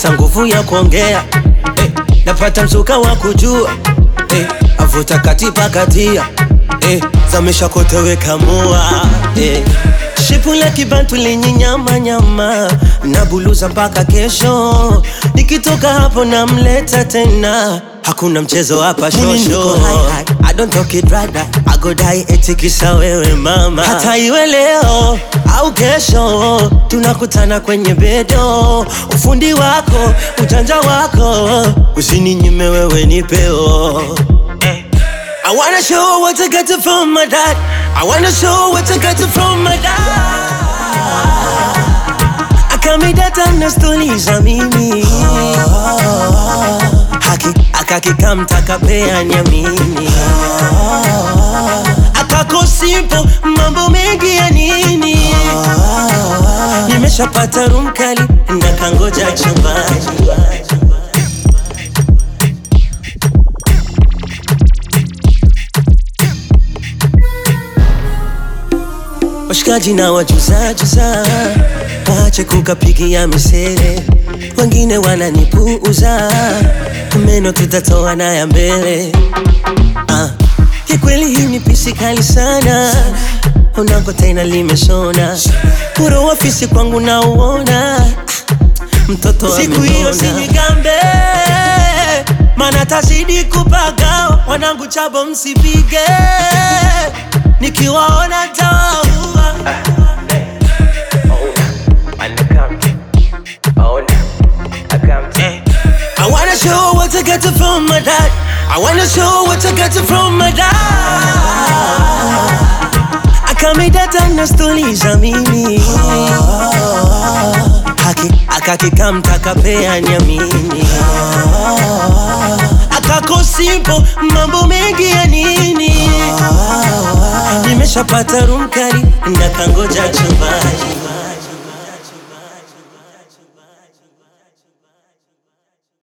nakosa nguvu ya kuongea eh, napata msuka wa kujua eh, avuta katipa katia eh, zamesha kote weka mua eh. Shipu la kibantu lenye nyama nyama na buluza mpaka kesho, nikitoka hapo namleta tena, hakuna mchezo hapa shosho. I don't talk it brother, I go die eti kisa wewe mama, hata iwe leo au kesho, tunakutana kwenye bedo. Ufundi wako ujanja wako usininyime wewe nipeo I wanna show what I got from my dad. I wanna show what I got from my dad. Akamidata na stori za mimi haki akakikamta kapea nyamini akakosipo mambo mengi ya nini nimeshapata rumkali na kangoja chumbani washikaji na wajuzajuza wache kukapigia misere, wengine wananipuuza, meno tutatoa na ya mbele. Ah, kikweli hii ni pisi kali sana, unako tena limeshona, kuro ofisi kwangu nauona, Ah, mtoto siku hiyo sinigambe, mana tazidi kupaga, wanangu chabo msipige, nikiwaona tawaua I wanna show what I got from my dad. I wanna show what I got from my dad. Akamidata na stori za mimi haki akakikamta kapea nyamini akakosipo mambo mengi ya nini nimeshapata rumkari na kangoja chumbani